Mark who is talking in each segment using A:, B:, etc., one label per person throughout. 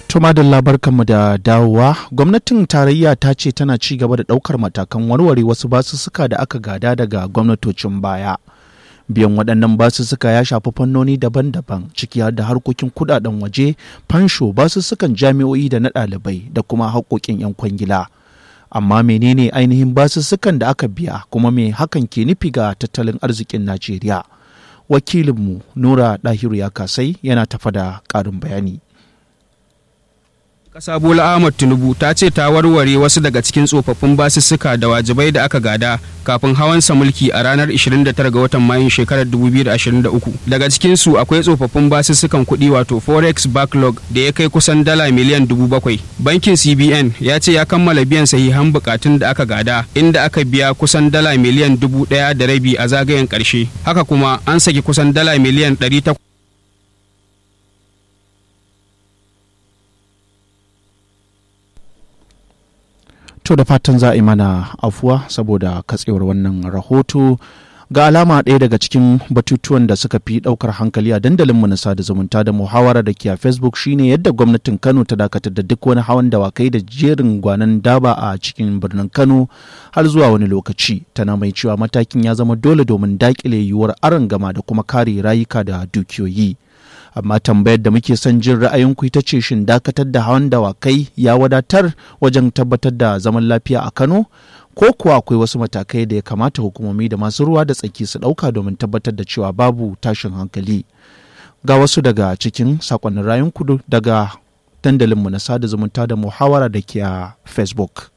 A: Tuma da labarkanmu da dawowa, gwamnatin tarayya ta ce tana ci gaba da ɗaukar matakan warware wasu basussuka da aka gada daga gwamnatocin baya. Biyan waɗannan basussuka ya shafi fannoni daban-daban ciki har da harkokin kuɗaɗen waje, fansho, basussukan jami'o'i da na ɗalibai da kuma haƙoƙin 'yan kwangila. Amma menene ainihin basussukan da aka biya kuma me hakan ke nufi ga tattalin arzikin Najeriya? Wakilinmu Nura Ɗahiru ya kasai yana tafa da ƙarin bayani.
B: Ƙasa Bola Ahmad Tinubu ta ce ta warware wasu daga cikin tsofaffin basussuka da wajibai da aka gada kafin hawansa mulki a ranar 29 ga watan Mayun shekarar 2023. Daga cikin su akwai tsofaffin basussukan kuɗi wato Forex backlog da ya kai kusan dala miliyan dubu bakwai. Bankin CBN ya ce ya kammala biyan sahihan bukatun da aka gada inda aka biya kusan dala miliyan dubu ɗaya da rabi a zagayen ƙarshe. Haka kuma an saki kusan dala miliyan ɗari takwas.
A: To da fatan za a yi mana afuwa saboda katsewar wannan rahoto ga alama ɗaya daga cikin batutuwan da suka fi ɗaukar hankali a dandalinmu na sada zumunta da muhawara da ke a facebook shine yadda gwamnatin kano ta dakatar da duk wani hawan dawakai da jerin gwanan daba a cikin birnin kano har zuwa wani lokaci tana mai cewa matakin ya zama dole domin daƙile yiwuwar arangama da kuma kare rayuka da dukiyoyi. amma tambayar da muke son jin ra'ayinku ita ce shin dakatar da hawan dawakai ya wadatar wajen tabbatar da zaman lafiya a kano ko kuwa akwai wasu matakai da ya kamata hukumomi da masu ruwa da tsaki su ɗauka domin tabbatar da cewa babu tashin hankali ga wasu daga cikin sakonnin rayunku daga dandalinmu na sada zumunta da muhawara da ke a facebook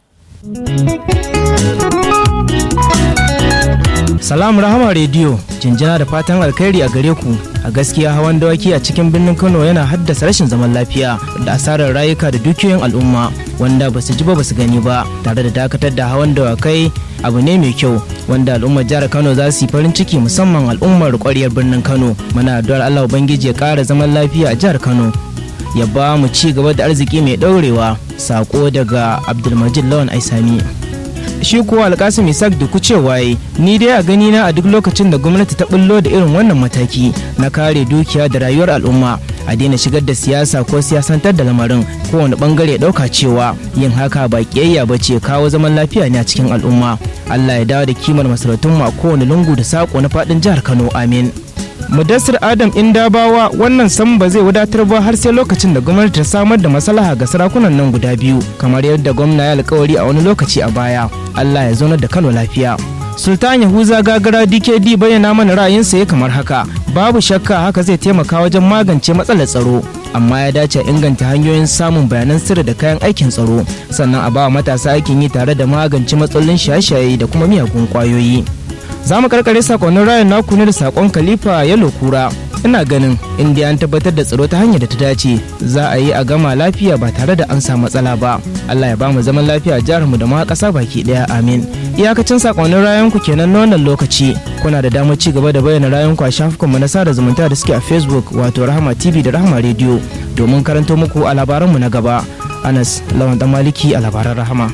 C: Salam Rahama Radio, jinjina da fatan alkhairi a gare ku. A gaskiya hawan dawaki a cikin birnin Kano yana haddasa rashin zaman lafiya da asarar rayuka da dukiyoyin al'umma wanda ba su ji ba ba su gani ba tare da dakatar da hawan dawakai abu ne mai kyau wanda al'ummar jihar Kano za su yi farin ciki musamman al'ummar ƙwaryar birnin Kano. Muna addu'ar Allah Ubangiji ya ƙara zaman lafiya a jihar Kano. Ya ba mu ci gaba da arziki mai ɗaurewa. Sako daga Abdulmajid Lawan Aisami. shi kuwa alkasim isaac duku cewa ni dai a gani na a duk lokacin da gwamnati ta bullo da irin wannan mataki na kare dukiya da rayuwar al'umma a daina shigar da siyasa ko siyasantar da lamarin kowane bangare ya dauka cewa yin haka ba kiyayya ba ce kawo zaman lafiya ne a cikin al'umma allah ya dawo da kimar masarautun a kowane lungu da sako na fadin jihar kano amin mudassir adam indabawa wannan sam ba zai wadatar ba har sai lokacin da gwamnati ta samar da maslaha ga sarakunan nan guda biyu kamar yadda gwamna ya alkawari a wani lokaci a baya allah ya zaunar da kano lafiya sultan yahuza gagara dkd bayyana mana ra'ayinsa ya kamar haka babu shakka haka zai taimaka wajen magance matsalar tsaro amma ya dace inganta hanyoyin samun bayanan sirri da kayan aikin tsaro sannan a ba matasa aikin yi tare da magance matsalolin shaye-shaye da kuma miyagun kwayoyi za mu karkare sakonnin rayan naku ne da sakon khalifa yalo kura ina ganin inda an tabbatar da tsaro ta hanyar da ta dace za a yi a gama lafiya ba tare da an samu matsala ba allah ya ba mu zaman lafiya a jihar mu da ma ƙasa baki ɗaya amin iyakacin sakonnin rayan ku kenan na wannan lokaci kuna da damar ci gaba da bayyana rayan ku a shafukan mu na sada zumunta da suke a facebook wato rahama tv da rahama radio domin karanto muku a labaran mu na gaba anas lawan dan maliki a labaran rahama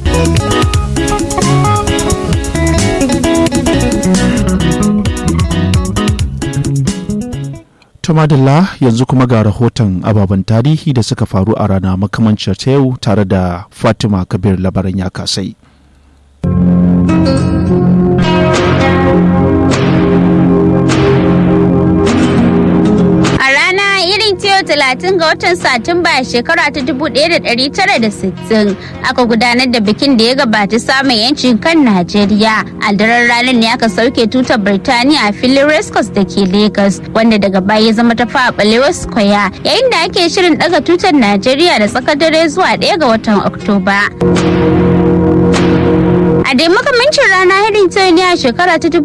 A: Tumadilla yanzu kuma ga rahoton ababen tarihi da suka faru a rana makamancin ta yau tare da Fatima Kabir labaran ya kasai.
D: talatin ga watan satumba shekara ta 1960 aka gudanar da bikin da ya gabata samun yancin kan najeriya a daren ranar ne aka sauke tutar birtaniya a filin rescos da ke lagos wanda daga baya ya zama ta a balewa square yayin da ake shirin daga tutar najeriya da tsakar dare zuwa 1 ga watan oktoba A dai makamancin rana irin ta ne a shekara ta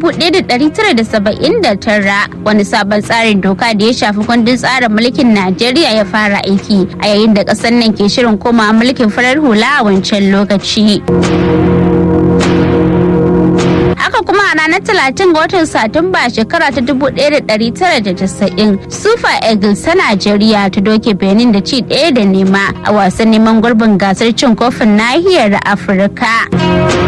D: 1979 wani sabon tsarin doka da ya shafi kundin tsarin mulkin Najeriya ya fara aiki a yayin da ƙasar nan ke shirin koma mulkin farar hula a wancan lokaci. haka kuma a ranar 30 ga watan satumba shekara ta 1990 super eagles ta najeriya ta doke benin da ci ɗaya da nema a wasan neman gurbin gasar cin kofin nahiyar afirka